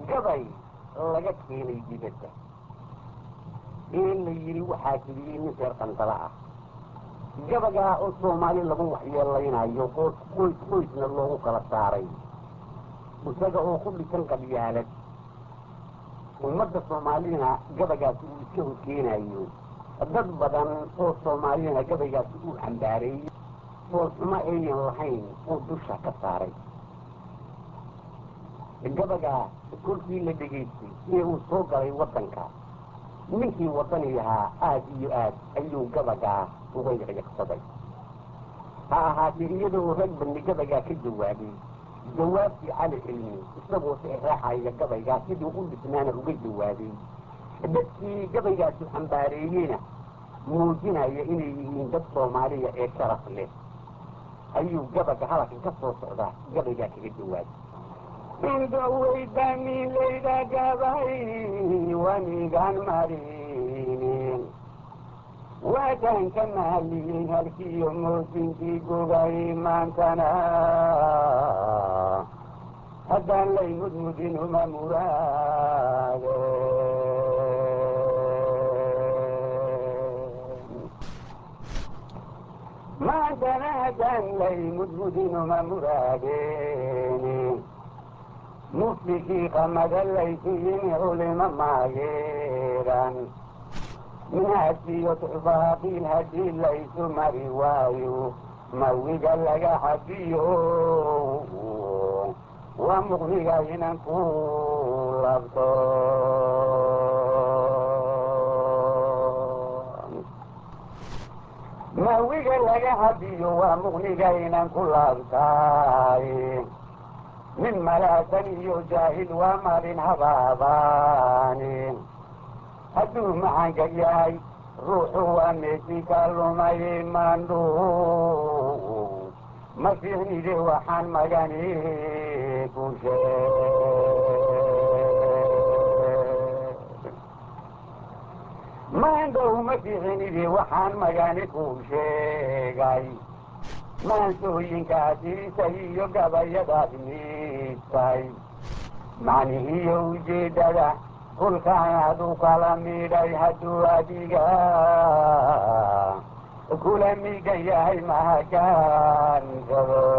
gabay laga keenay dibadda ee la yidhi waxaa tiriyey nin reer qandala ah gabagaa oo soomaali lagu waxyeelaynayo qoys qoys qoysna loogu kala saaray isaga oo ku dhisan qabyaalad ummadda soomaalina gabagaasi uu iska horkeenayo dad badan oo soomaalina gabaygaasi uu cambaareeyey foolxumo ayan lahayn uu dusha ka saaray gabagaa kolkii la dhegaystay ee uu soo galay waddanka ninkii waddani ahaa aad iyo aad ayuu gabagaa uga yaqyaqsaday ha ahaatee iyadoo rag badni gabagaa ka jawaabay jawaabtii cali cilmi isagoo seexraexaya gabaygaa sidii u dhisnaana uga jawaabay dadkii gabaygaasi xambaareeyeyna muujinaya inay yihiin dad soomaaliya ee sharaf leh ayuu gabaga halaka ka soo socdaa gabaygaa kaga jawaabay indhoweydaamilayda gabay wanigan marinin waataan ka maaliyey halkiiyo moojinkii gogay maantana haddaan lay mudmudin uma muraade maantana haddaan lay mudmudin uma muraadeen muftikii qamada laysu yimi culimo maageeran minaasiyo tuxbaaqiil haddii laysu mari waayo mawiga laga xabiyo waa muqniga inan ku labto mawiga laga xabiyo waa muqniga inan ku laabtaay min malaasan iyo jaahil waa marin habaabaani hadduu macanka yahay ruuxu waa meesi ka lumay maandhu ma fiicnide waxaan magani ku maandhow ma fiicnide waxaan magani ku sheegay maansooyinkaasiisa iyo gabayadaad miidtay macnihiiyo ujeeddada kulkaanaad u kala midhay hadduu adiga kula migan yahay mahagaansado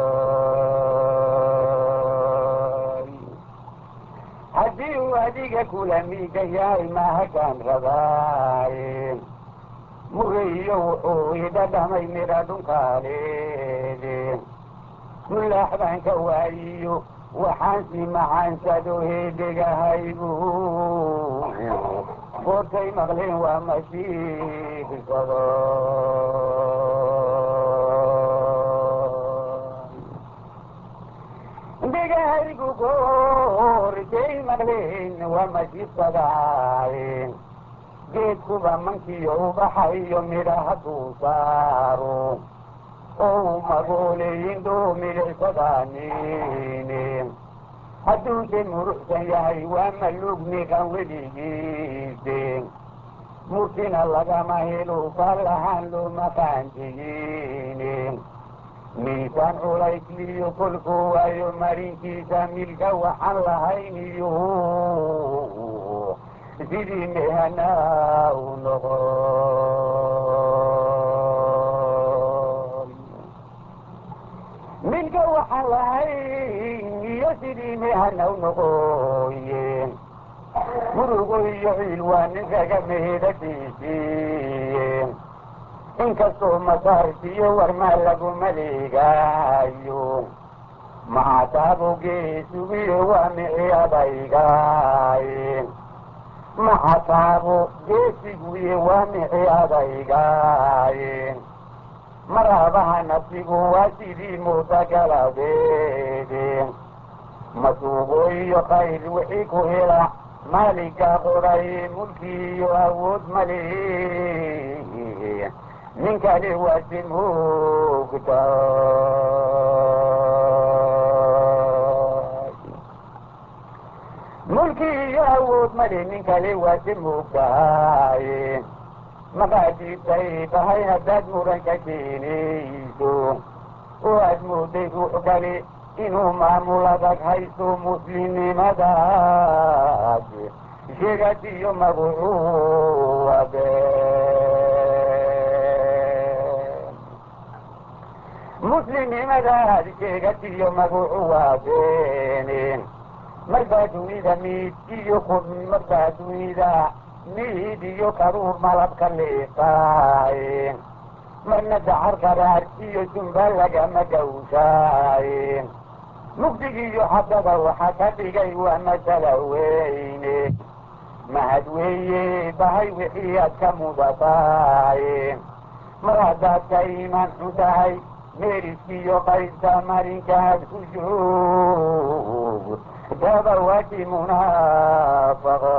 haddii uu adiga kula migan yahay mahagaan rabaay mureyo wuxuu idhadhamay midha dhunkaaleede mulaax baan ka waayiyo waxaansi maxaansado heedhegahaygu goortay maqleen waa mashiirsado dhegahaygu goortay maqleen waa mashiirsadaaye geedkuba mankiyo ubaxayo midha hadduu saaro oo magooleyin dhuumidhaysadaanin hadduuse muruxsan yahay waa malugniqan weligiise murtina lagama helo faalahaan looma qaanjiyin miisaan culaysliyo kolkuu waayo marinkiisa milka waxaan lahayn iyo sidii mehana u noqo milka waxaan lahayn iyo sidii mehana u noqoye murugo iyo ciil waa ninkaga meedhadiisiye inkastoo masaartiyo warmaa lagu maleegaayo maxataabo geesugiyo waa mici adaygaaye maxataabo geesiguye waa mici adaygaaye maraabaha nafsigu waa sidii muutagaladeede masuugo iyo khayr wixii ku hela maalinka qoray mulki iyo awood male nin kale waase moogta mulki iyo awood male nin kale waase moogtahay maqaadiibtay tahay haddaad muranka keenayso oo aad mooday ruux kale inuu maamul adag haysto muslimnimadaas sheegadiyo magucuwabe muslimnimadaad sheegadiyo magucuwaabeen marbaa dunida miid iyo kun marbaa dunida miid iyo karuur malabka liiqaayen marna dacar qaraar iyo jumba lagama gawshaayen mugdigiiyo xabada waxa ka dhigay waa masala weyne mahad weeye bahay wixii aad ka mudataayen mar haddaad ka iimaan xun tahay meeriskiiyo qaybta marinkaad ku joog daba waji munaafaqo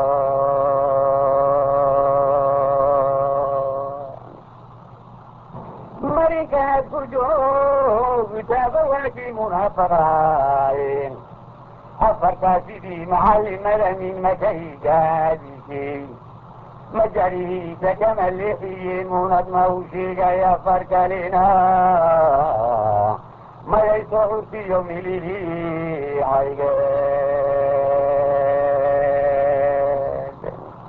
marinkaad ku joog daba waji munaafaqaayen afartaa sidii macallimada min makaygaadisay majarihiisa kama leexiye munad ma u sheegay afar kalena mayay soo curtiyo milihii caygeed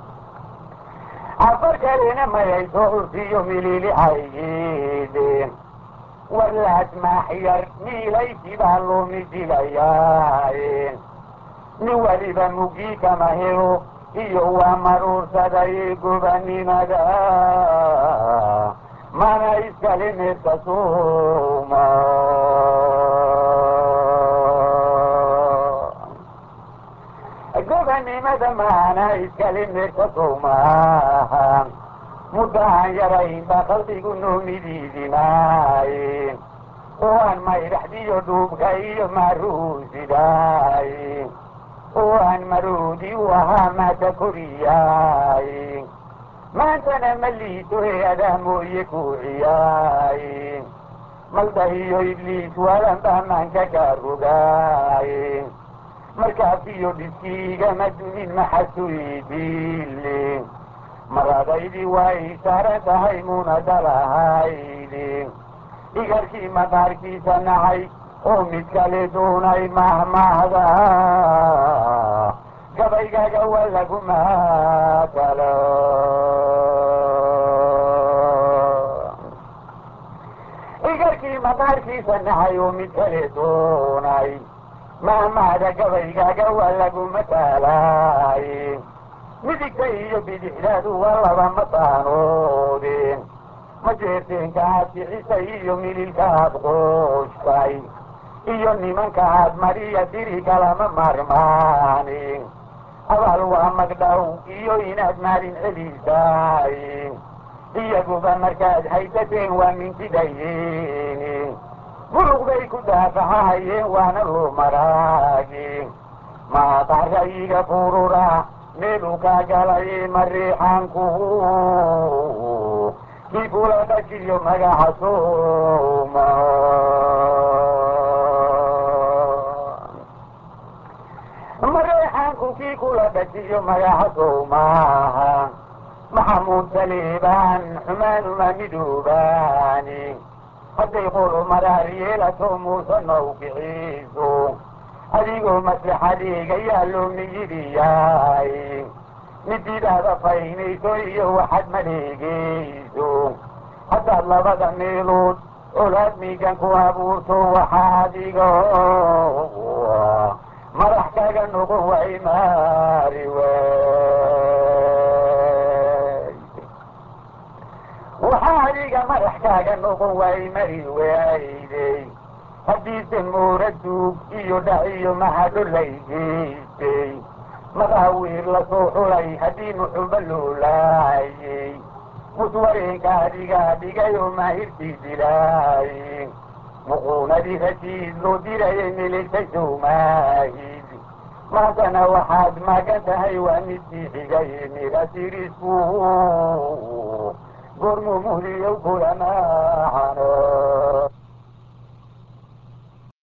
afar kalena mayay soo curtiyo milili caygeed warlaas maaxyar miilaysibaa loomi dilayaayen nin waliba mugii kama helo iyo waa maruursaday gobanimada mana iskale meerka suuma gobanimada maana iskale meerka suumaha muddahan yarayn baa qalbigu noomidiidimaaye waan maydhaxdiyo dhuubka iyo maruusidaay waan maroodi u ahaa maata koriyaay maantana ma liito he-adaa mooye kuuciyaay maldahiyo ibliis waalan baamaanka kaa rogaay markaafiyo dhiskiigama dumin maxasuidiile maradaydii way saaran tahay munadalahayde igarkii maqaarkiisa nacay oo mid kale doonay mahmahda gabaygaga waa lagu maakalo igarkii maqaarkiisa nacay oo mid kale doonay mahmahda gabaygaga waa lagu mataalay midigta iyo bidixdaadu waa laba mataanoodeen ma jeerteenka aad bixisay iyo mililka aad qoostay iyo nimanka aad mariya diri kalama marmaani abaal waa magdhow iyo inaad maalin celisaay iyaguba markaad haysateen waa mintidayeeni buluqbay ku daafahayeen waana loo maraagi maaqarayiga furura meeluu kaa galay mariixaanku kii kula dhashiyo magaca suuma mareexaanku kii kula dhashiyo magaca sowmaaha maxamuud saliibaan xumaanuma midoobaani hadday qolo maraar yeelato muuse nawkiciiso adigoo maslaxadeega yaa loo miyidhiyaay mididaada faynayso iyo waxaad maleegayso haddaad labada meelood olaad miigan ku abuurto waxaa adigo madax kaga noqon way maari wey waxaa adiga madax kaaga noqon way mari wayday haddiise moora duug iyo dhac iyo mahadho laygeystay madaawiir lasoo xulay haddii muxuba loo laayey muswareenka adigaa dhigay oo maahirtii dilaay muquunadii rashiid loo dirayay miligtay sowmaahid maantana waxaad magan tahay waa midkii xigay mirasirisku gormu muhliyow kulamaaxano